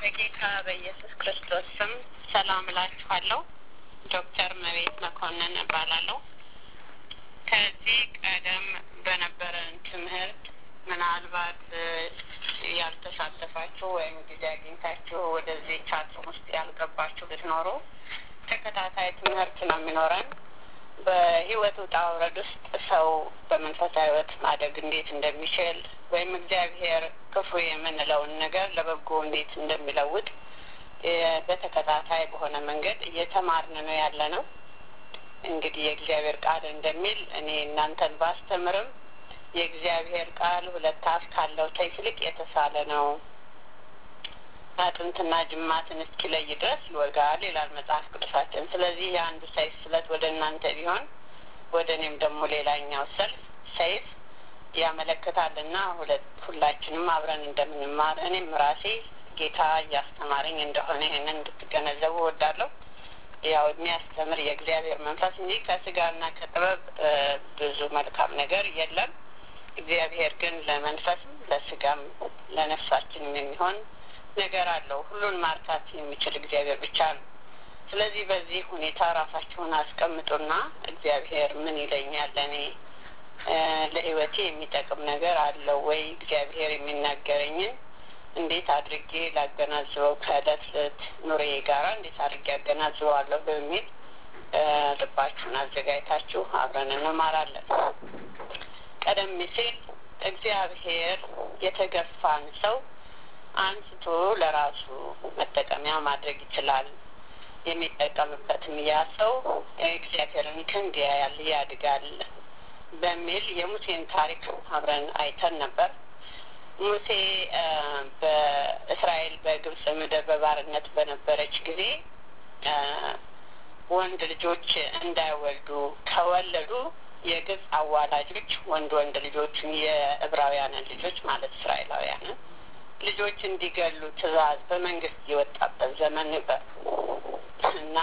በጌታ በኢየሱስ ክርስቶስ ስም ሰላም እላችኋለሁ። ዶክተር መቤት መኮንን እባላለሁ። ከዚህ ቀደም በነበረን ትምህርት ምናልባት ያልተሳተፋችሁ ወይም ጊዜ አግኝታችሁ ወደዚህ ቻትም ውስጥ ያልገባችሁ ብትኖሩ ተከታታይ ትምህርት ነው የሚኖረን። በህይወት ውጣ ውረድ ውስጥ ሰው በመንፈሳዊ ህይወት ማደግ እንዴት እንደሚችል ወይም እግዚአብሔር ክፉ የምንለውን ነገር ለበጎ እንዴት እንደሚለውጥ በተከታታይ በሆነ መንገድ እየተማርን ነው ያለ ነው። እንግዲህ የእግዚአብሔር ቃል እንደሚል እኔ እናንተን ባስተምርም የእግዚአብሔር ቃል ሁለት አፍ ካለው ሰይፍ ይልቅ የተሳለ ነው፣ አጥንትና ጅማትን እስኪለይ ድረስ ይወጋል ይላል መጽሐፍ ቅዱሳችን። ስለዚህ የአንዱ ሰይፍ ስለት ወደ እናንተ ቢሆን ወደ እኔም ደግሞ ሌላኛው ሰልፍ ሰይፍ ያመለክታልና ሁለት ሁላችንም አብረን እንደምንማር እኔም ራሴ ጌታ እያስተማረኝ እንደሆነ ይህንን እንድትገነዘቡ እወዳለሁ። ያው የሚያስተምር የእግዚአብሔር መንፈስ እንጂ ከስጋና ከጥበብ ብዙ መልካም ነገር የለም። እግዚአብሔር ግን ለመንፈስም ለስጋም ለነፍሳችንም የሚሆን ነገር አለው። ሁሉን ማርካት የሚችል እግዚአብሔር ብቻ ነው። ስለዚህ በዚህ ሁኔታ ራሳችሁን አስቀምጡና እግዚአብሔር ምን ይለኛል ለእኔ ለሕይወቴ የሚጠቅም ነገር አለው ወይ? እግዚአብሔር የሚናገረኝን እንዴት አድርጌ ላገናዝበው ከእለት እለት ኑሬ ጋራ እንዴት አድርጌ አገናዝበዋለሁ በሚል ልባችሁን አዘጋጅታችሁ አብረን እንማራለን። ቀደም ሲል እግዚአብሔር የተገፋን ሰው አንስቶ ለራሱ መጠቀሚያ ማድረግ ይችላል። የሚጠቀምበትም ያ ሰው እግዚአብሔርን ክንድ ያያል፣ ያድጋል በሚል የሙሴን ታሪክ አብረን አይተን ነበር። ሙሴ በእስራኤል በግብጽ ምድር በባርነት በነበረች ጊዜ ወንድ ልጆች እንዳይወልዱ ከወለዱ የግብጽ አዋላጆች ወንድ ወንድ ልጆችን የዕብራውያንን ልጆች ማለት እስራኤላውያንን ልጆች እንዲገሉ ትእዛዝ በመንግስት የወጣበት ዘመን ነበር እና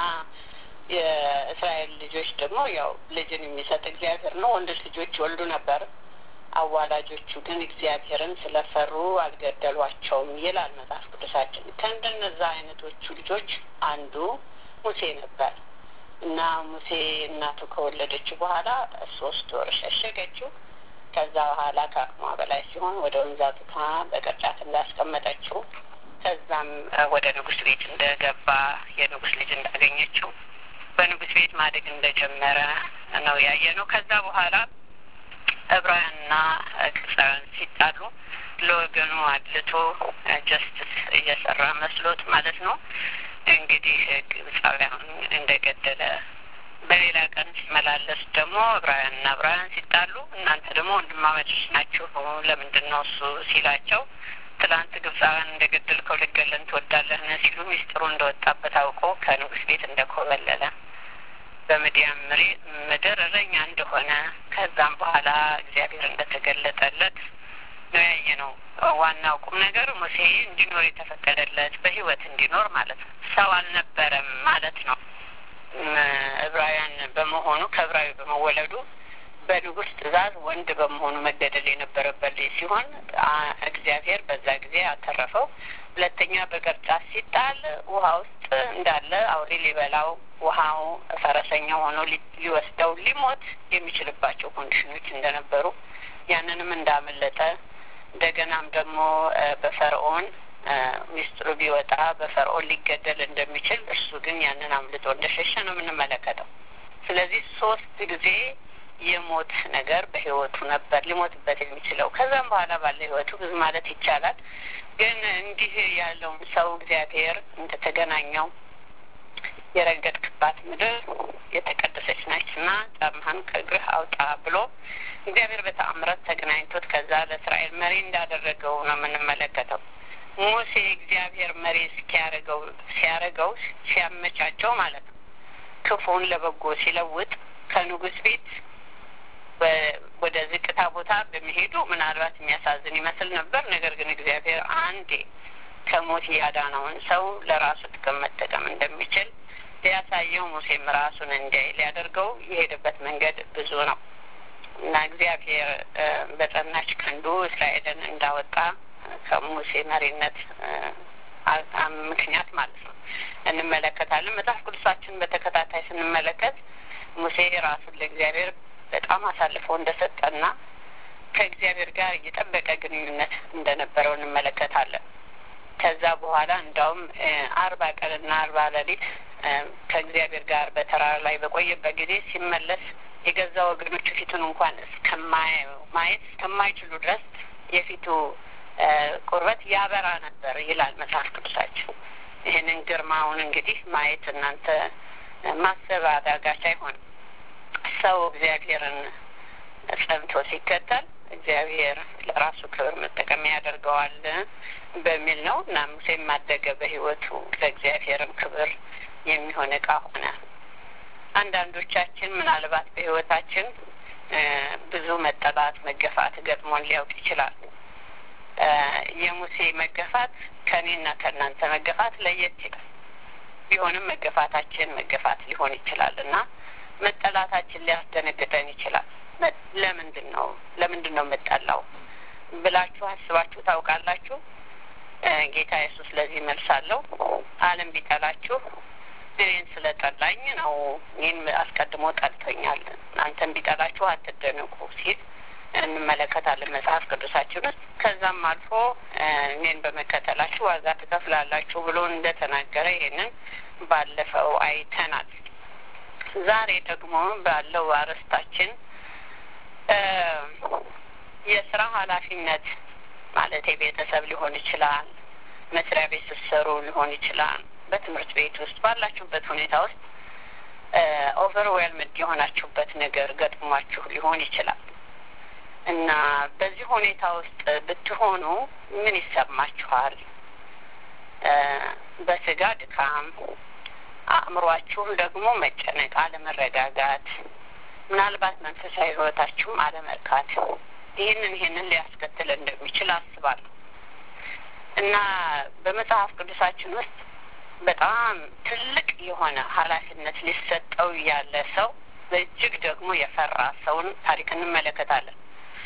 የእስራኤል ልጆች ደግሞ ያው ልጅን የሚሰጥ እግዚአብሔር ነው። ወንዶች ልጆች ይወልዱ ነበር። አዋላጆቹ ግን እግዚአብሔርን ስለፈሩ አልገደሏቸውም ይላል መጽሐፍ ቅዱሳችን። ከእንደነዛ አይነቶቹ ልጆች አንዱ ሙሴ ነበር እና ሙሴ እናቱ ከወለደችው በኋላ ሶስት ወር ሸሸገችው። ከዛ በኋላ ከአቅሟ በላይ ሲሆን ወደ ወንዝ አውጥታ በቅርጫት እንዳስቀመጠችው ከዛም ወደ ንጉሥ ቤት እንደገባ የንጉሥ ልጅ እንዳገኘችው በንጉሥ ቤት ማደግ እንደጀመረ ነው ያየ ነው። ከዛ በኋላ ዕብራውያንና ግብፃውያን ሲጣሉ ለወገኑ አድልቶ ጀስትስ እየሰራ መስሎት ማለት ነው እንግዲህ ግብፃውያን እንደገደለ በሌላ ቀን ሲመላለስ ደግሞ ዕብራውያንና ዕብራውያን ሲጣሉ እናንተ ደግሞ ወንድማማቾች ናችሁ ለምንድን ነው እሱ ሲላቸው ትላንት ግብፃውያን እንደገደልከው ልገለን ትወዳለህን ሲሉ ሚስጥሩ እንደወጣበት አውቆ ከንጉሥ ቤት እንደኮበለለ በምድያም ምድር እረኛ እንደሆነ ከዛም በኋላ እግዚአብሔር እንደተገለጠለት ነው ያየ ነው። ዋናው ቁም ነገር ሙሴ እንዲኖር የተፈቀደለት በሕይወት እንዲኖር ማለት ነው። ሰው አልነበረም ማለት ነው። ዕብራውያን በመሆኑ ከዕብራዊ በመወለዱ በንጉሥ ትእዛዝ ወንድ በመሆኑ መገደል የነበረበት ልጅ ሲሆን እግዚአብሔር በዛ ጊዜ አተረፈው። ሁለተኛ በቅርጫት ሲጣል ውሃ ውስጥ እንዳለ አውሬ ሊበላው ውሃው ፈረሰኛ ሆኖ ሊወስደው ሊሞት የሚችልባቸው ኮንዲሽኖች እንደነበሩ ያንንም እንዳመለጠ እንደገናም ደግሞ በፈርዖን ሚስጥሩ ቢወጣ በፈርዖን ሊገደል እንደሚችል እሱ ግን ያንን አምልጦ እንደሸሸ ነው የምንመለከተው። ስለዚህ ሶስት ጊዜ የሞት ነገር በህይወቱ ነበር ሊሞትበት የሚችለው። ከዛም በኋላ ባለ ህይወቱ ብዙ ማለት ይቻላል። ግን እንዲህ ያለውን ሰው እግዚአብሔር እንደተገናኘው የረገጥክባት ምድር የተቀደሰች ናችና ጫማህን ከእግርህ አውጣ ብሎ እግዚአብሔር በተአምረት ተገናኝቶት ከዛ ለእስራኤል መሪ እንዳደረገው ነው የምንመለከተው። ሙሴ እግዚአብሔር መሪ እስኪያደርገው ሲያደርገው ሲያመቻቸው ማለት ነው ክፉን ለበጎ ሲለውጥ ከንጉሥ ቤት ወደ ዝቅታ ቦታ በመሄዱ ምናልባት የሚያሳዝን ይመስል ነበር። ነገር ግን እግዚአብሔር አንዴ ከሞት ያዳነውን ሰው ለራሱ ጥቅም መጠቀም እንደሚችል ሊያሳየው ሙሴም ራሱን እንዲያይ ሊያደርገው የሄደበት መንገድ ብዙ ነው እና እግዚአብሔር በጸናች ክንዱ እስራኤልን እንዳወጣ ከሙሴ መሪነት ምክንያት ማለት ነው እንመለከታለን። መጽሐፍ ቅዱሳችን በተከታታይ ስንመለከት ሙሴ ራሱን ለእግዚአብሔር በጣም አሳልፎ እንደሰጠና ከእግዚአብሔር ጋር የጠበቀ ግንኙነት እንደነበረው እንመለከታለን። ከዛ በኋላ እንዳውም አርባ ቀንና አርባ ሌሊት ከእግዚአብሔር ጋር በተራራ ላይ በቆየበት ጊዜ ሲመለስ የገዛ ወገኖቹ ፊቱን እንኳን ማየት እስከማይችሉ ድረስ የፊቱ ቁርበት ያበራ ነበር ይላል መጽሐፍ ቅዱሳችን። ይህንን ግርማውን እንግዲህ ማየት እናንተ ማሰብ አዳጋች አይሆንም። ሰው እግዚአብሔርን ጸንቶ ሲከተል እግዚአብሔር ለራሱ ክብር መጠቀሚያ ያደርገዋል በሚል ነው እና ሙሴም ማደገ በሕይወቱ ለእግዚአብሔርም ክብር የሚሆን እቃ ሆነ። አንዳንዶቻችን ምናልባት በሕይወታችን ብዙ መጠላት፣ መገፋት ገጥሞን ሊያውቅ ይችላል። የሙሴ መገፋት ከእኔና ከእናንተ መገፋት ለየት ይላል። ቢሆንም መገፋታችን መገፋት ሊሆን ይችላል እና መጠላታችን ሊያስደነግጠን ይችላል። ለምንድን ነው ለምንድን ነው የምጠላው ብላችሁ አስባችሁ ታውቃላችሁ? ጌታ ኢየሱስ ለዚህ መልስ አለው። ዓለም ቢጠላችሁ እኔን ስለ ጠላኝ ነው። እኔን አስቀድሞ ጠልቶኛል። እናንተን ቢጠላችሁ አትደነቁ ሲል እንመለከታለን መጽሐፍ ቅዱሳችን ውስጥ። ከዛም አልፎ እኔን በመከተላችሁ ዋጋ ትከፍላላችሁ ብሎ እንደተናገረ ይሄንን ባለፈው አይተናል። ዛሬ ደግሞ ባለው አርዕስታችን የስራ ኃላፊነት ማለት የቤተሰብ ሊሆን ይችላል፣ መስሪያ ቤት ስትሰሩ ሊሆን ይችላል፣ በትምህርት ቤት ውስጥ ባላችሁበት ሁኔታ ውስጥ ኦቨርዌልምድ የሆናችሁበት ነገር ገጥሟችሁ ሊሆን ይችላል እና በዚህ ሁኔታ ውስጥ ብትሆኑ ምን ይሰማችኋል? በስጋ ድካም፣ አእምሯችሁም ደግሞ መጨነቅ፣ አለመረጋጋት፣ ምናልባት መንፈሳዊ ሕይወታችሁም አለመርካት ይህንን ይህንን ሊያስከትል እንደሚችል አስባለሁ እና በመጽሐፍ ቅዱሳችን ውስጥ በጣም ትልቅ የሆነ ኃላፊነት ሊሰጠው ያለ ሰው በእጅግ ደግሞ የፈራ ሰውን ታሪክ እንመለከታለን።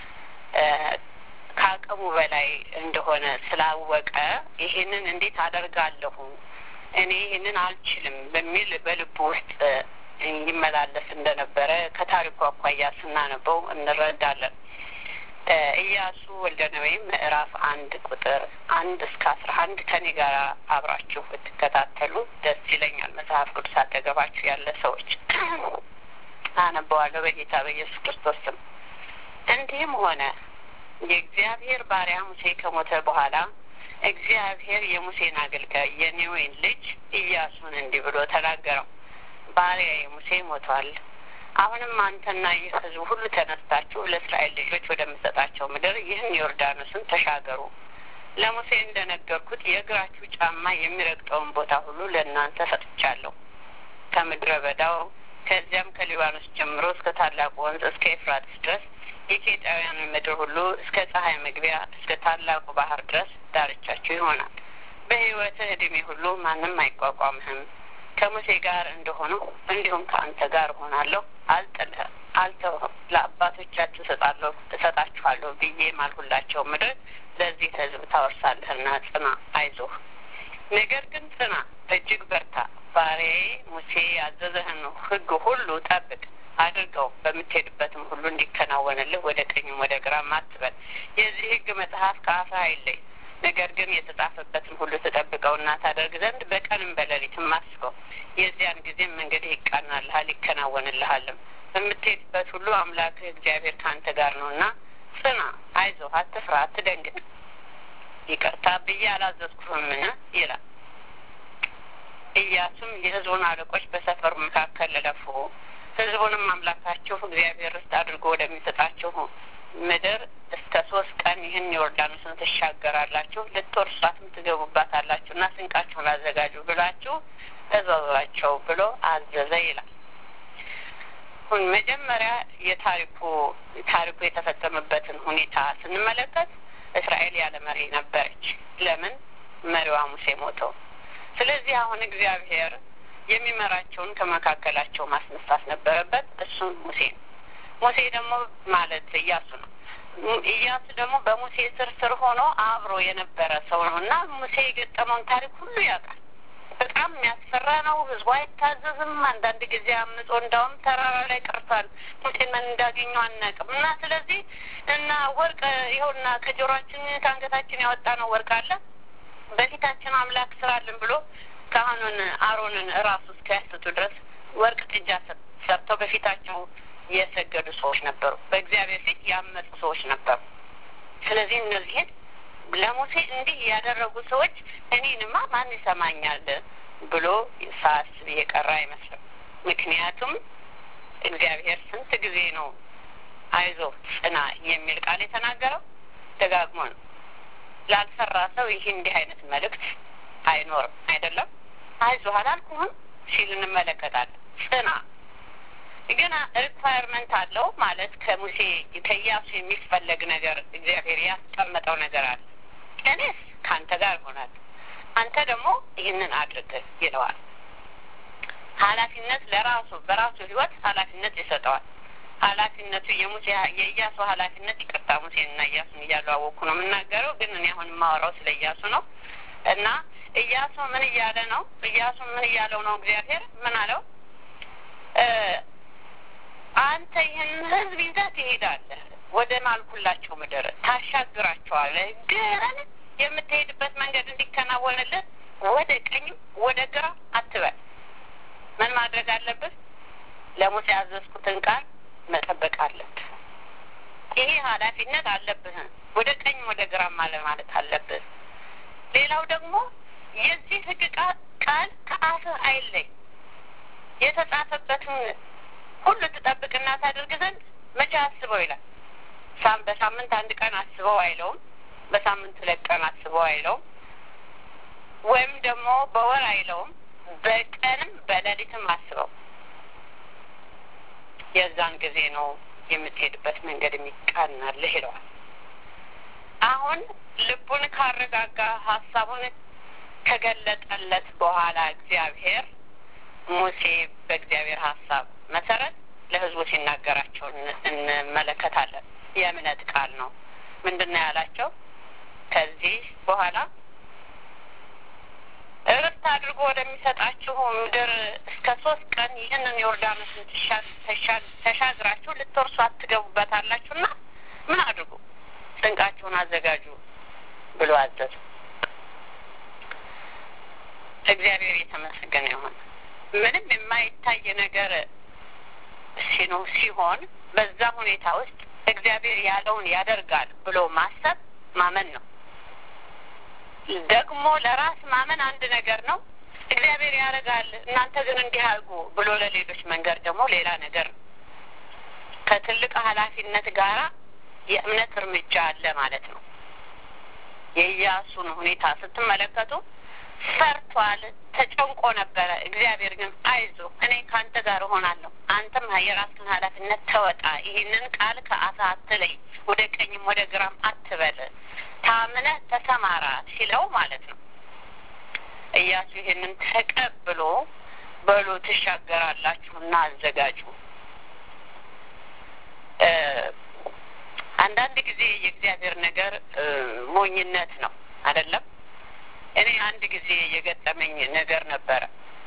ከአቅሙ በላይ እንደሆነ ስላወቀ ይህንን እንዴት አደርጋለሁ እኔ ይህንን አልችልም በሚል በልቡ ውስጥ ይመላለስ እንደነበረ ከታሪኩ አኳያ ስናነበው እንረዳለን። ኢያሱ ወልደ ነዌ ምዕራፍ አንድ ቁጥር አንድ እስከ አስራ አንድ ከኔ ጋር አብራችሁ ብትከታተሉ ደስ ይለኛል። መጽሐፍ ቅዱስ አጠገባችሁ ያለ ሰዎች አነበዋለሁ በጌታ በኢየሱስ ክርስቶስ ስም። እንዲህም ሆነ የእግዚአብሔር ባሪያ ሙሴ ከሞተ በኋላ እግዚአብሔር የሙሴን አገልጋይ የኔዌን ልጅ ኢያሱን እንዲህ ብሎ ተናገረው። ባሪያዬ ሙሴ ሞቷል። አሁንም አንተና ይህ ሕዝብ ሁሉ ተነስታችሁ ለእስራኤል ልጆች ወደምሰጣቸው ምድር ይህን ዮርዳኖስን ተሻገሩ። ለሙሴ እንደነገርኩት የእግራችሁ ጫማ የሚረግጠውን ቦታ ሁሉ ለእናንተ ሰጥቻለሁ። ከምድረ በዳው ከዚያም ከሊባኖስ ጀምሮ እስከ ታላቁ ወንዝ እስከ ኤፍራጥስ ድረስ የኬጣውያን ምድር ሁሉ እስከ ፀሐይ መግቢያ እስከ ታላቁ ባህር ድረስ ዳርቻችሁ ይሆናል። በሕይወትህ ዕድሜ ሁሉ ማንም አይቋቋምህም። ከሙሴ ጋር እንደሆኑ እንዲሁም ከአንተ ጋር እሆናለሁ። አልጥልህም፣ አልተውህም። ለአባቶቻችሁ እሰጣለሁ እሰጣችኋለሁ ብዬ ማልሁላቸው ምድር ለዚህ ሕዝብ ታወርሳለህና ጽና፣ አይዞህ። ነገር ግን ጽና፣ እጅግ በርታ። ባሪያዬ ሙሴ ያዘዘህን ሕግ ሁሉ ጠብቅ አድርገው በምትሄድበትም ሁሉ እንዲከናወንልህ ወደ ቀኝም ወደ ግራም አትበል። የዚህ ሕግ መጽሐፍ ከአፍህ አይለይ ነገር ግን የተጻፈበትን ሁሉ ትጠብቀውና ታደርግ ዘንድ በቀንም በሌሊትም አስበው። የዚያን ጊዜም መንገድህ ይቃናልሃል ይከናወንልሃልም። በምትሄድበት ሁሉ አምላክህ እግዚአብሔር ከአንተ ጋር ነውና ጽና፣ አይዞህ፣ አትፍራ፣ አትደንግጥ። ይቅርታ ብዬ አላዘዝኩህምን ይላል። ኢያሱም የሕዝቡን አለቆች በሰፈሩ መካከል እለፉ፣ ሕዝቡንም አምላካችሁ እግዚአብሔር ርስት አድርጎ ወደሚሰጣችሁ ምድር እስከ ሶስት ቀን ይህን ዮርዳኖስን ትሻገራላችሁ ልትወርሷትም ትገቡባታላችሁ እና ስንቃችሁን አዘጋጁ ብላችሁ እዘዟቸው ብሎ አዘዘ ይላል። ሁን መጀመሪያ የታሪኩ ታሪኩ የተፈጸመበትን ሁኔታ ስንመለከት እስራኤል ያለ መሪ ነበረች። ለምን? መሪዋ ሙሴ ሞተው። ስለዚህ አሁን እግዚአብሔር የሚመራቸውን ከመካከላቸው ማስነሳት ነበረበት። እሱም ሙሴ ነው። ሙሴ ደግሞ ማለት ኢያሱ ነው። ኢያሱ ደግሞ በሙሴ ስር ስር ሆኖ አብሮ የነበረ ሰው ነው እና ሙሴ የገጠመውን ታሪክ ሁሉ ያውቃል። በጣም የሚያስፈራ ነው። ህዝቡ አይታዘዝም። አንዳንድ ጊዜ አምጾ እንዳውም ተራራ ላይ ቀርቷል። ሙሴን ምን እንዳገኘው አናውቅም። እና ስለዚህ እና ወርቅ ይኸውና ከጆሮአችን ከአንገታችን ያወጣ ነው ወርቅ አለ በፊታችን አምላክ ስራልን ብሎ ካህኑን አሮንን እራሱ እስኪያስቱ ድረስ ወርቅ ጥጃ ሰርተው በፊታቸው የሰገዱ ሰዎች ነበሩ። በእግዚአብሔር ፊት ያመፁ ሰዎች ነበሩ። ስለዚህ እነዚህን ለሙሴ እንዲህ ያደረጉ ሰዎች እኔንማ ማን ይሰማኛል ብሎ ሳስብ የቀረ አይመስልም። ምክንያቱም እግዚአብሔር ስንት ጊዜ ነው አይዞ ጽና የሚል ቃል የተናገረው ደጋግሞ ነው። ላልሰራ ሰው ይህ እንዲህ አይነት መልእክት አይኖርም። አይደለም አይዞህ አላልኩህም ሲል እንመለከታለን። ጽና ግን ሪኳየርመንት አለው ማለት ከሙሴ ከኢያሱ የሚፈለግ ነገር እግዚአብሔር ያስቀመጠው ነገር አለ። እኔስ ከአንተ ጋር እሆናለሁ፣ አንተ ደግሞ ይህንን አድርግ ይለዋል። ኃላፊነት ለራሱ በራሱ ህይወት ኃላፊነት ይሰጠዋል። ኃላፊነቱ የሙሴ የኢያሱ ኃላፊነት ይቅርታ፣ ሙሴንና ኢያሱን እያለዋወቅኩ ነው የምናገረው፣ ግን እኔ አሁን የማወራው ስለ ኢያሱ ነው እና ኢያሱ ምን እያለ ነው? ኢያሱ ምን እያለው ነው? እግዚአብሔር ምን አለው? አንተ ይህን ህዝብ ይዘህ ትሄዳለህ፣ ወደ ማልኩላቸው ምድር ታሻግራቸዋለህ። ግን የምትሄድበት መንገድ እንዲከናወንልህ ወደ ቀኝም ወደ ግራ አትበል። ምን ማድረግ አለብህ? ለሙሴ ያዘዝኩትን ቃል መጠበቅ አለብህ። ይሄ ኃላፊነት አለብህ። ወደ ቀኝ ወደ ግራም አለ ማለት አለብህ። ሌላው ደግሞ የዚህ ህግ ቃል ከአፍህ አይለይ የተጻፈበትን ሁሉ ትጠብቅና ታደርግ ዘንድ መቼ አስበው ይላል። ሳም በሳምንት አንድ ቀን አስበው አይለውም። በሳምንት ሁለት ቀን አስበው አይለውም። ወይም ደግሞ በወር አይለውም። በቀንም በሌሊትም አስበው። የዛን ጊዜ ነው የምትሄድበት መንገድ የሚቃናልህ ይለዋል። አሁን ልቡን ካረጋጋ ሀሳቡን ከገለጠለት በኋላ እግዚአብሔር ሙሴ በእግዚአብሔር ሀሳብ መሰረት ለህዝቡ ሲናገራቸው እንመለከታለን። የእምነት ቃል ነው። ምንድን ነው ያላቸው? ከዚህ በኋላ እርስት አድርጎ ወደሚሰጣችሁ ምድር እስከ ሶስት ቀን ይህንን ዮርዳኖስን ተሻግራችሁ ልትወርሱ አትገቡበታላችሁና ምን አድርጉ? ስንቃችሁን አዘጋጁ ብሎ አዘዙ። እግዚአብሔር የተመሰገነ ይሁን። ምንም የማይታይ ነገር ሲኖ ሲሆን በዛ ሁኔታ ውስጥ እግዚአብሔር ያለውን ያደርጋል ብሎ ማሰብ ማመን ነው። ደግሞ ለራስ ማመን አንድ ነገር ነው። እግዚአብሔር ያደርጋል እናንተ ግን እንዲህ አድርጉ ብሎ ለሌሎች መንገድ ደግሞ ሌላ ነገር ነው። ከትልቅ ኃላፊነት ጋራ የእምነት እርምጃ አለ ማለት ነው። የኢያሱን ሁኔታ ስትመለከቱ ፈርቷል፣ ተጨንቆ ነበረ። እግዚአብሔር ግን አይዞ እኔ ከአንተ ጋር እሆናለሁ፣ አንተም የራስን ኃላፊነት ተወጣ፣ ይህንን ቃል ከአፍህ አትለይ፣ ወደ ቀኝም ወደ ግራም አትበል፣ ታምነህ ተሰማራ ሲለው ማለት ነው። ኢያሱ ይህንን ተቀብሎ በሉ ትሻገራላችሁና አዘጋጁ። አንዳንድ ጊዜ የእግዚአብሔር ነገር ሞኝነት ነው አይደለም። እኔ አንድ ጊዜ የገጠመኝ ነገር ነበረ።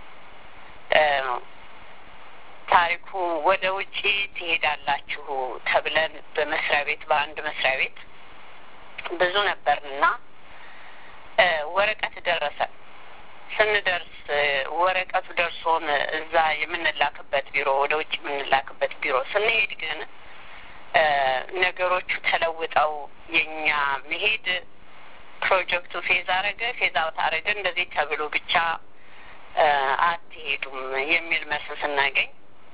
ታሪኩ ወደ ውጪ ትሄዳላችሁ ተብለን በመስሪያ ቤት በአንድ መስሪያ ቤት ብዙ ነበርንና ወረቀት ደረሰ። ስንደርስ ወረቀቱ ደርሶን እዛ የምንላክበት ቢሮ ወደ ውጭ የምንላክበት ቢሮ ስንሄድ ግን ነገሮቹ ተለውጠው የኛ መሄድ ፕሮጀክቱ ፌዝ አረገ፣ ፌዝ አውት አረገ፣ እንደዚህ ተብሎ ብቻ አትሄዱም የሚል መልስ ስናገኝ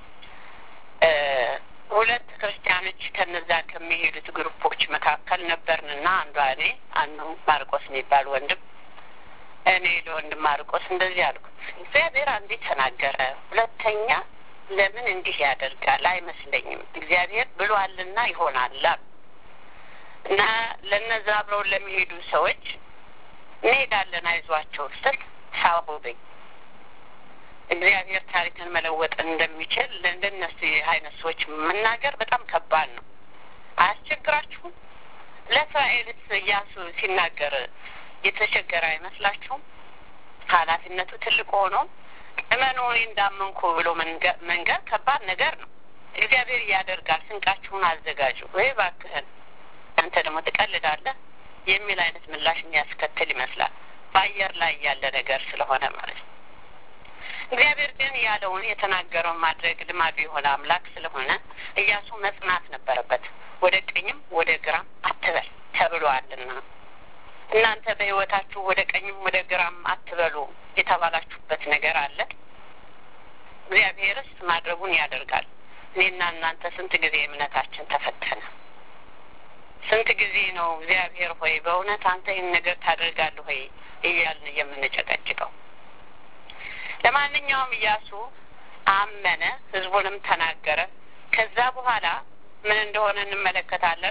ሁለት ክርስቲያኖች ከነዛ ከሚሄዱት ግሩፖች መካከል ነበርንና አንዷ እኔ አንዱ ማርቆስ የሚባል ወንድም እኔ ለወንድም ማርቆስ እንደዚህ አልኩት፣ እግዚአብሔር አንዴ ተናገረ፣ ሁለተኛ ለምን እንዲህ ያደርጋል አይመስለኝም፣ እግዚአብሔር ብሏልና ይሆናል እና ለነዛ አብረው ለሚሄዱ ሰዎች እንሄዳለን አይዟቸው ስል ሳቡብኝ። እግዚአብሔር ታሪክን መለወጥ እንደሚችል ለእንደነሱ አይነት ሰዎች መናገር በጣም ከባድ ነው። አያስቸግራችሁም? ለእስራኤልስ ኢያሱ ሲናገር የተቸገረ አይመስላችሁም? ኃላፊነቱ ትልቅ ሆኖ እመኑ እኔ እንዳመንኩ ብሎ መንገር ከባድ ነገር ነው። እግዚአብሔር ያደርጋል፣ ስንቃችሁን አዘጋጁ። ወይ እባክህን አንተ ደግሞ ትቀልዳለህ የሚል አይነት ምላሽ የሚያስከትል ይመስላል። በአየር ላይ ያለ ነገር ስለሆነ ማለት ነው። እግዚአብሔር ግን ያለውን የተናገረውን ማድረግ ልማዱ የሆነ አምላክ ስለሆነ ኢያሱ መጽናት ነበረበት። ወደ ቀኝም ወደ ግራም አትበል ተብሏልና እናንተ በሕይወታችሁ ወደ ቀኝም ወደ ግራም አትበሉ የተባላችሁበት ነገር አለ። እግዚአብሔርስ ማድረጉን ያደርጋል። እኔና እናንተ ስንት ጊዜ እምነታችን ተፈተነ? ስንት ጊዜ ነው እግዚአብሔር ሆይ በእውነት አንተ ይህን ነገር ታደርጋለህ ሆይ እያልን የምንጨቀጭቀው? ለማንኛውም ኢያሱ አመነ፣ ህዝቡንም ተናገረ። ከዛ በኋላ ምን እንደሆነ እንመለከታለን።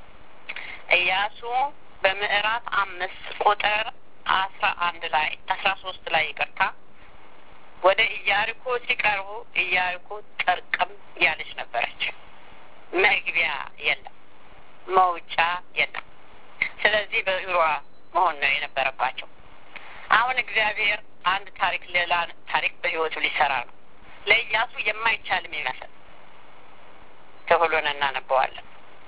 ኢያሱ በምዕራፍ አምስት ቁጥር አስራ አንድ ላይ አስራ ሶስት ላይ ይቅርታ ወደ ኢያሪኮ ሲቀርቡ ኢያሪኮ ጥርቅም ያለች ነበረች። መግቢያ የለም፣ መውጫ የለም። ስለዚህ በእግሯ መሆን ነው የነበረባቸው። አሁን እግዚአብሔር አንድ ታሪክ ሌላ ታሪክ በህይወቱ ሊሰራ ነው። ለኢያሱ የማይቻልም ይመስል ክፍሉን እናነበዋለን።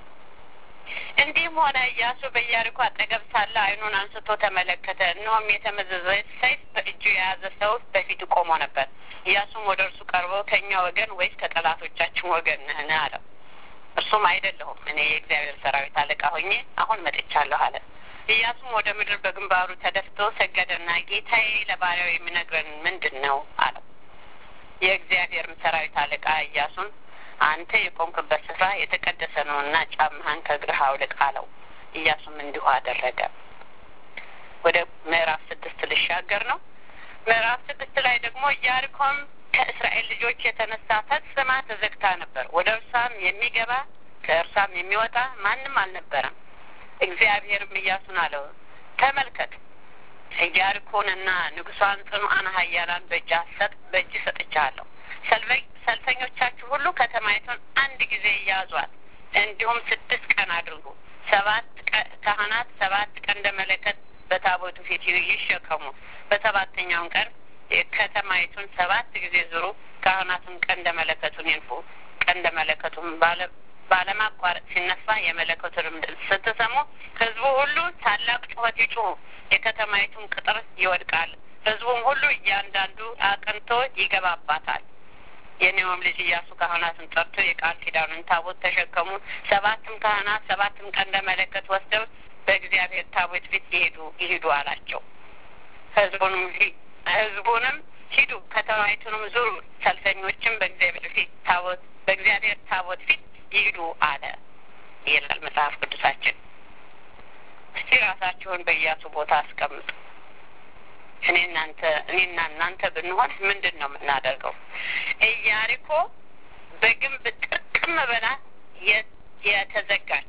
እንዲህም ሆነ ኢያሱ በኢያሪኮ አጠገብ ሳለ ዓይኑን አንስቶ ተመለከተ፣ እነሆም የተመዘዘ ሰይፍ በእጁ የያዘ ሰው በፊቱ ቆሞ ነበር። ኢያሱም ወደ እርሱ ቀርቦ ከእኛ ወገን ወይስ ከጠላቶቻችን ወገን ነህን? አለው። እርሱም አይደለሁም፣ እኔ የእግዚአብሔር ሰራዊት አለቃ ሆኜ አሁን መጥቻለሁ አለ። ኢያሱም ወደ ምድር በግንባሩ ተደፍቶ ሰገደና ጌታዬ ለባሪያው የሚነግረን ምንድን ነው አለው። የእግዚአብሔርም ሰራዊት አለቃ ኢያሱን አንተ የቆምክበት ስፍራ የተቀደሰ ነውና ጫማህን ከእግርህ አውልቅ አለው። ኢያሱም እንዲሁ አደረገ። ወደ ምዕራፍ ስድስት ልሻገር ነው። ምዕራፍ ስድስት ላይ ደግሞ ኢያሪኮም ከእስራኤል ልጆች የተነሳ ፈጽማ ተዘግታ ነበር። ወደ እርሷም የሚገባ ከእርሷም የሚወጣ ማንም አልነበረም። እግዚአብሔርም ኢያሱን አለው፣ ተመልከት ኢያሪኮንና ንጉሷን ጽኑዓን ኃያላን በእጅ ሰጥ በእጅ ሰጥቻለሁ። ሰልፈኞቻችሁ ሁሉ ከተማይቱን አንድ ጊዜ እያዟት፣ እንዲሁም ስድስት ቀን አድርጉ። ሰባት ካህናት ሰባት ቀንደ መለከት በታቦቱ ፊት ይሸከሙ። በሰባተኛውን ቀን ከተማይቱን ሰባት ጊዜ ዙሩ። ካህናቱን ቀንደ መለከቱን ይንፉ። ቀንደ መለከቱን ባለማቋረጥ ሲነፋ የመለከቱንም ድምፅ ስትሰሙ ሕዝቡ ሁሉ ታላቅ ጩኸት ይጩሁ። የከተማይቱን ቅጥር ይወድቃል። ሕዝቡም ሁሉ እያንዳንዱ አቅንቶ ይገባባታል። የኔውም ልጅ ኢያሱ ካህናትን ጠርቶ የቃል ኪዳኑን ታቦት ተሸከሙ። ሰባትም ካህናት ሰባትም ቀንደ መለከት ወስደው በእግዚአብሔር ታቦት ፊት ይሄዱ ይሂዱ አላቸው። ህዝቡንም ህዝቡንም ሂዱ ከተማይቱንም ዙሩ፣ ሰልፈኞችም በእግዚአብሔር ፊት ታቦት በእግዚአብሔር ታቦት ፊት ይሂዱ አለ ይላል መጽሐፍ ቅዱሳችን። እስቲ ራሳችሁን በኢያሱ ቦታ አስቀምጡ። እኔ እናንተ እኔና እናንተ ብንሆን ምንድን ነው የምናደርገው? ኢያሪኮ በግንብ ጥርቅም ብላ የተዘጋች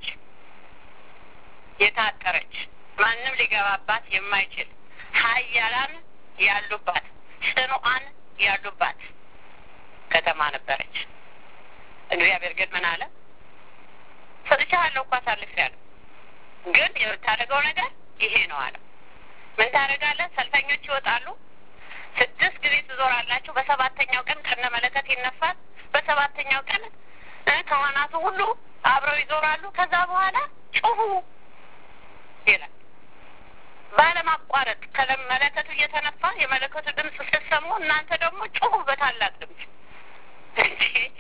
የታጠረች ማንም ሊገባባት የማይችል ኃያላን ያሉባት ጽኑዓን ያሉባት ከተማ ነበረች። እግዚአብሔር ግን ምን አለ? ሰጥቼሃለሁ እኮ አሳልፌያለሁ፣ ግን የምታደርገው ነገር ይሄ ነው አለ። ምን ታደርጋለህ? ሰልፈኞች ይወጣሉ። ስድስት ጊዜ ትዞራላችሁ። በሰባተኛው ቀን ከነ መለከት ይነፋል። በሰባተኛው ቀን ካህናቱ ሁሉ አብረው ይዞራሉ። ከዛ በኋላ ጩሁ ይላል። ባለማቋረጥ ከመለከቱ እየተነፋ የመለከቱ ድምፅ ስትሰሙ እናንተ ደግሞ ጩሁ በታላቅ ድምፅ። እንጂ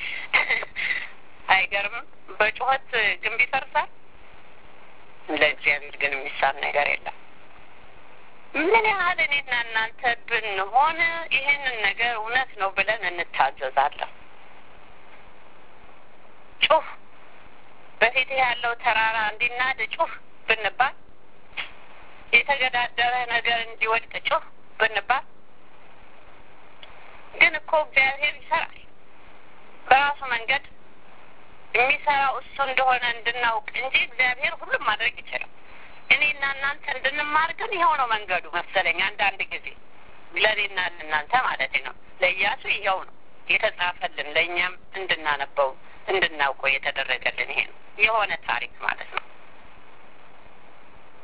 አይገርምም? በጩኸት ግንብ ይፈርሳል። ለእግዚአብሔር ግን የሚሳል ነገር የለም። ምን ያህል እኔና እናንተ ብንሆን ይህንን ነገር እውነት ነው ብለን እንታዘዛለን። ጩህ በፊት ያለው ተራራ እንዲናድ ጩህ ብንባል፣ የተገዳደረ ነገር እንዲወድቅ ጩህ ብንባል፣ ግን እኮ እግዚአብሔር ይሰራል በራሱ መንገድ የሚሰራው እሱ እንደሆነ እንድናውቅ እንጂ እግዚአብሔር ሁሉም ማድረግ ይችላል። እኔና እናንተ እንድንማር ግን ይኸው ነው መንገዱ መሰለኝ። አንዳንድ ጊዜ ለእኔና ለእናንተ ማለት ነው። ለኢያሱ ይኸው ነው የተጻፈልን፣ ለእኛም እንድናነበው እንድናውቀው የተደረገልን ይሄ ነው የሆነ ታሪክ ማለት ነው።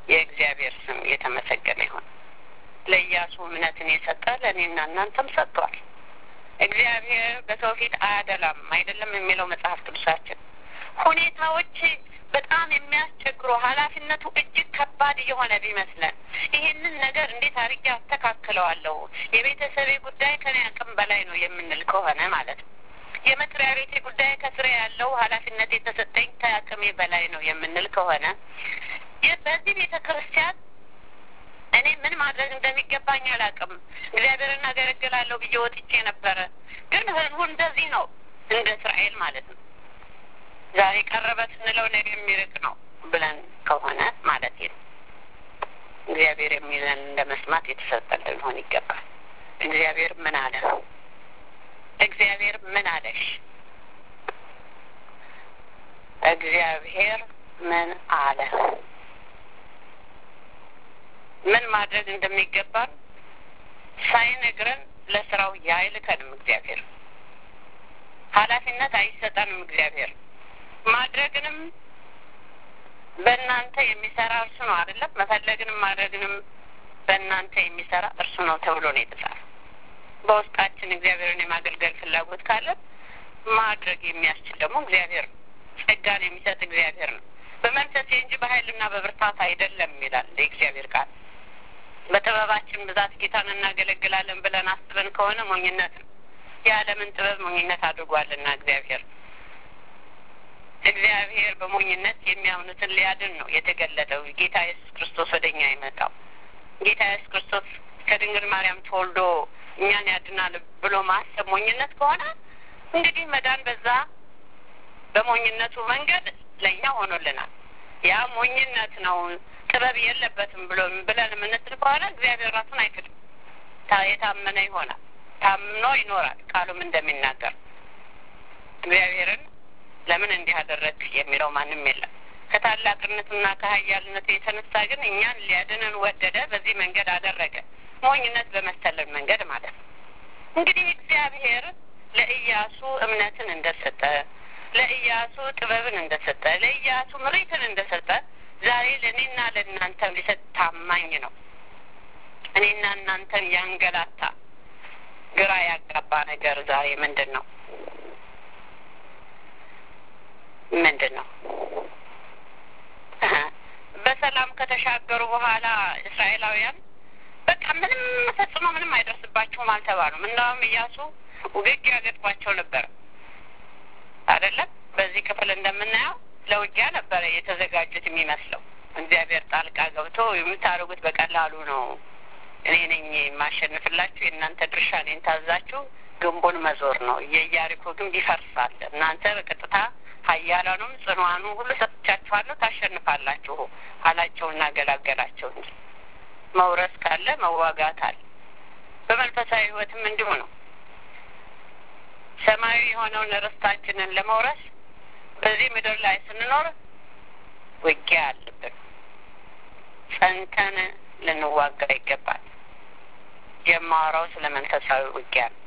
የእግዚአብሔር ስም የተመሰገነ ይሁን። ለኢያሱ እምነትን የሰጠ ለእኔና እናንተም ሰጥቷል። እግዚአብሔር በሰው ፊት አያደላም አይደለም የሚለው መጽሐፍ ቅዱሳችን። ሁኔታዎች በጣም የሚያስቸግሩ ኃላፊነቱ እጅግ ከባድ እየሆነ ቢመስለን ይህንን ነገር እንዴት አድርጌ አስተካክለዋለሁ የቤተሰቤ ጉዳይ ከኔ አቅም በላይ ነው የምንል ከሆነ ማለት ነው የመስሪያ ቤቴ ጉዳይ ከስራ ያለው ኃላፊነት የተሰጠኝ ከአቅሜ በላይ ነው የምንል ከሆነ በዚህ ቤተ ክርስቲያን እኔ ምን ማድረግ እንደሚገባኝ አላውቅም። እግዚአብሔርን አገለግላለሁ ብዬ ወጥቼ ነበረ፣ ግን ህዝቡ እንደዚህ ነው፣ እንደ እስራኤል ማለት ነው። ዛሬ ቀረበ ስንለው ነገ የሚርቅ ነው ብለን ከሆነ ማለት ነው እግዚአብሔር የሚለን እንደ መስማት የተሰጠን ልንሆን ይገባል። እግዚአብሔር ምን አለ? እግዚአብሔር ምን አለሽ? እግዚአብሔር ምን አለ? ምን ማድረግ እንደሚገባን ሳይነግረን ለስራው ያይልከንም እግዚአብሔር ኃላፊነት አይሰጠንም እግዚአብሔር ማድረግንም በእናንተ የሚሰራ እርሱ ነው አይደለም መፈለግንም ማድረግንም በእናንተ የሚሰራ እርሱ ነው ተብሎ ነው የተጻፈ በውስጣችን እግዚአብሔርን የማገልገል ፍላጎት ካለን ማድረግ የሚያስችል ደግሞ እግዚአብሔር ነው ጸጋን የሚሰጥ እግዚአብሔር ነው በመንፈሴ እንጂ በኃይልና በብርታት አይደለም ይላል የእግዚአብሔር ቃል በጥበባችን ብዛት ጌታን እናገለግላለን ብለን አስበን ከሆነ ሞኝነት ነው የዓለምን ጥበብ ሞኝነት አድርጓልና እግዚአብሔር እግዚአብሔር በሞኝነት የሚያምኑትን ሊያድን ነው የተገለጠው ጌታ ኢየሱስ ክርስቶስ ወደ እኛ የመጣው ጌታ ኢየሱስ ክርስቶስ ከድንግል ማርያም ተወልዶ እኛን ያድናል ብሎ ማሰብ ሞኝነት ከሆነ እንግዲህ መዳን በዛ በሞኝነቱ መንገድ ለእኛ ሆኖልናል ያ ሞኝነት ነው ጥበብ የለበትም ብሎ ብለን የምንስል ከሆነ እግዚአብሔር ራሱን አይክድም የታመነ ይሆናል ታምኖ ይኖራል ቃሉም እንደሚናገር እግዚአብሔርን ለምን እንዲህ አደረግ የሚለው ማንም የለም ከታላቅነቱና ከሀያልነቱ የተነሳ ግን እኛን ሊያድንን ወደደ በዚህ መንገድ አደረገ ሞኝነት በመሰለን መንገድ ማለት ነው እንግዲህ እግዚአብሔር ለኢያሱ እምነትን እንደሰጠ ለኢያሱ ጥበብን እንደሰጠ ለኢያሱ ምሪትን እንደሰጠ ዛሬ ለእኔና ለእናንተም ሊሰጥ ታማኝ ነው እኔና እናንተን ያንገላታ ግራ ያጋባ ነገር ዛሬ ምንድን ነው ምንድን ነው በሰላም ከተሻገሩ በኋላ እስራኤላውያን በቃ ምንም ፈጽሞ ምንም አይደርስባቸውም አልተባሉም እንደውም እያሱ ውግጊያ ገጥሟቸው ነበር አይደለም በዚህ ክፍል እንደምናየው ለውጊያ ነበረ የተዘጋጁት የሚመስለው እግዚአብሔር ጣልቃ ገብቶ የምታደርጉት በቀላሉ ነው እኔ ነኝ የማሸንፍላችሁ የእናንተ ድርሻ እኔን ታዛችሁ ግንቡን መዞር ነው የኢያሪኮ ግንብ ይፈርሳል እናንተ በቀጥታ ሀያላኑም ጽኗኑ ሁሉ ሰጥቻችኋለሁ ታሸንፋላችሁ አላቸውና ገላገላቸው እንጂ መውረስ ካለ መዋጋት አለ በመንፈሳዊ ህይወትም እንዲሁ ነው ሰማያዊ የሆነውን ርስታችንን ለመውረስ በዚህ ምድር ላይ ስንኖር ውጊያ አለብን ጸንተን ልንዋጋ ይገባል የማወራው ስለ መንፈሳዊ ውጊያ ነው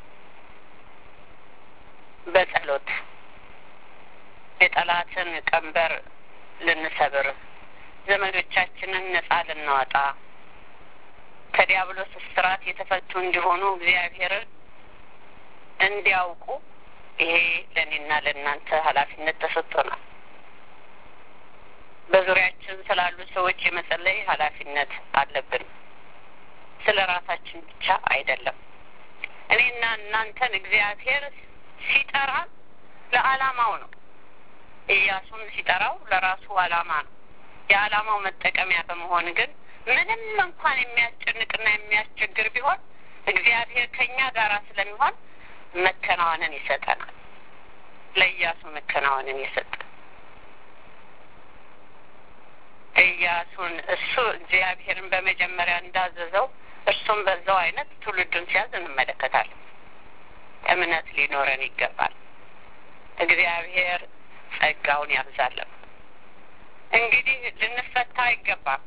በጸሎት የጠላትን ቀንበር ልንሰብር ዘመዶቻችንን ነጻ ልናወጣ ከዲያብሎስ እስራት የተፈቱ እንዲሆኑ እግዚአብሔርን እንዲያውቁ ይሄ ለእኔና ለእናንተ ኃላፊነት ተሰጥቶናል በዙሪያችን ስላሉ ሰዎች የመጸለይ ኃላፊነት አለብን ስለ ራሳችን ብቻ አይደለም እኔና እናንተን እግዚአብሔር ሲጠራ ለአላማው ነው ኢያሱን ሲጠራው ለራሱ አላማ ነው የአላማው መጠቀሚያ በመሆን ግን ምንም እንኳን የሚያስጨንቅና የሚያስቸግር ቢሆን እግዚአብሔር ከእኛ ጋር ስለሚሆን መከናወንን ይሰጠናል ለኢያሱ መከናወንን የሰጠ ኢያሱን እሱ እግዚአብሔርን በመጀመሪያ እንዳዘዘው እርሱም በዛው አይነት ትውልዱን ሲያዝ እንመለከታለን እምነት ሊኖረን ይገባል እግዚአብሔር ጸጋውን ያብዛለን እንግዲህ ልንፈታ አይገባም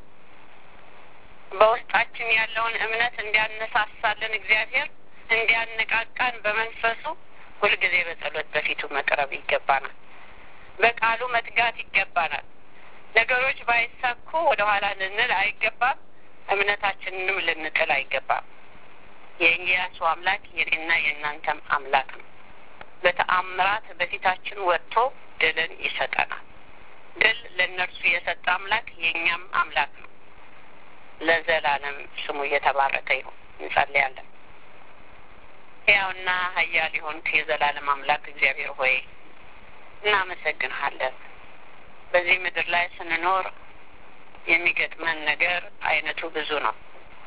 በውስጣችን ያለውን እምነት እንዲያነሳሳልን እግዚአብሔር እንዲያነቃቃን በመንፈሱ ሁልጊዜ በጸሎት በፊቱ መቅረብ ይገባናል በቃሉ መትጋት ይገባናል ነገሮች ባይሳኩ ወደኋላ ልንል አይገባም። እምነታችንንም ልንጥል አይገባም። የኢያሱ አምላክ የኔና የእናንተም አምላክ ነው። በተአምራት በፊታችን ወጥቶ ድልን ይሰጠናል። ድል ለእነርሱ የሰጠ አምላክ የእኛም አምላክ ነው። ለዘላለም ስሙ እየተባረከ ይሁን። እንጸልያለን። ሕያውና ኃያል የሆንክ የዘላለም አምላክ እግዚአብሔር ሆይ እናመሰግንሃለን። በዚህ ምድር ላይ ስንኖር የሚገጥመን ነገር አይነቱ ብዙ ነው።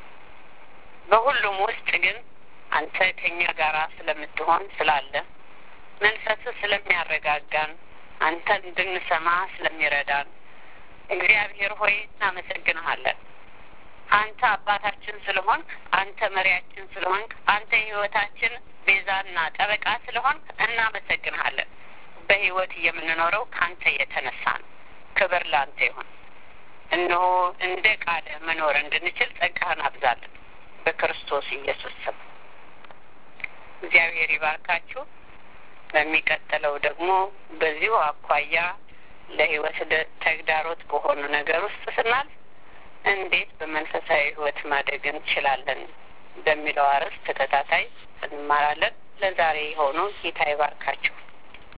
በሁሉም ውስጥ ግን አንተ ከኛ ጋር ስለምትሆን ስላለ መንፈስ ስለሚያረጋጋን አንተ እንድንሰማ ስለሚረዳን እግዚአብሔር ሆይ እናመሰግንሃለን። አንተ አባታችን ስለሆንክ፣ አንተ መሪያችን ስለሆንክ፣ አንተ የሕይወታችን ቤዛና ጠበቃ ስለሆንክ እናመሰግንሃለን። በሕይወት የምንኖረው ከአንተ የተነሳ ነው። ክብር ለአንተ ይሁን። እነሆ እንደ ቃልህ መኖር እንድንችል ጸጋህን አብዛለን። በክርስቶስ ኢየሱስ ስም እግዚአብሔር ይባርካችሁ። በሚቀጥለው ደግሞ በዚሁ አኳያ ለሕይወት ተግዳሮት በሆኑ ነገር ውስጥ ስናልፍ እንዴት በመንፈሳዊ ሕይወት ማደግ እንችላለን በሚለው አርዕስት ተከታታይ እንማራለን። ለዛሬ የሆኑ ጌታ ይባርካችሁ።